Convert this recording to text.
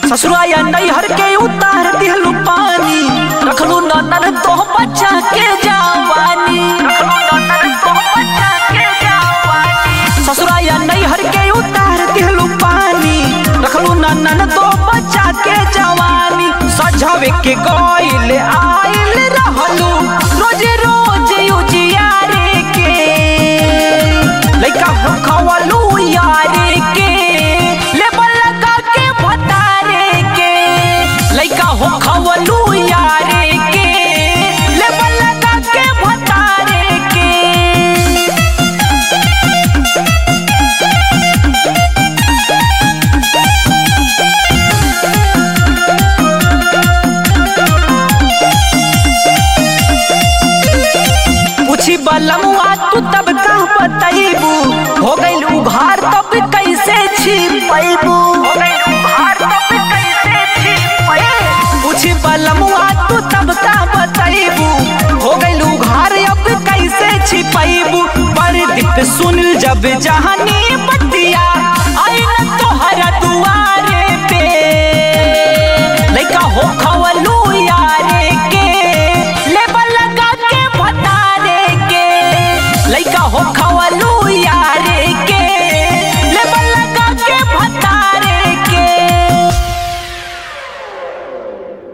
ससुराया नैहर के उतार दिहलू पानी रखलू ननर तो बच्चा के जवानी ससुराया नैहर के उतार दिहलू पानी रखलू ननन तो बच्चा के जवानी सजावे के गइल आइल रहलू रोज रोज उजियारे के लइका खवलू यारे के लेबल लगा के भतारे के लइका हो खवलू यारे के लेबल लगा के भतारे के पूछी बलमुआ तू तब का बतैबू हो गइल उघार तब कैसे छिपैबू पूछी बलमुआ तू तब का बतैबू हो गइल उघार अब कैसे छिपैबू पर दीप सुन जब जहानी बतिया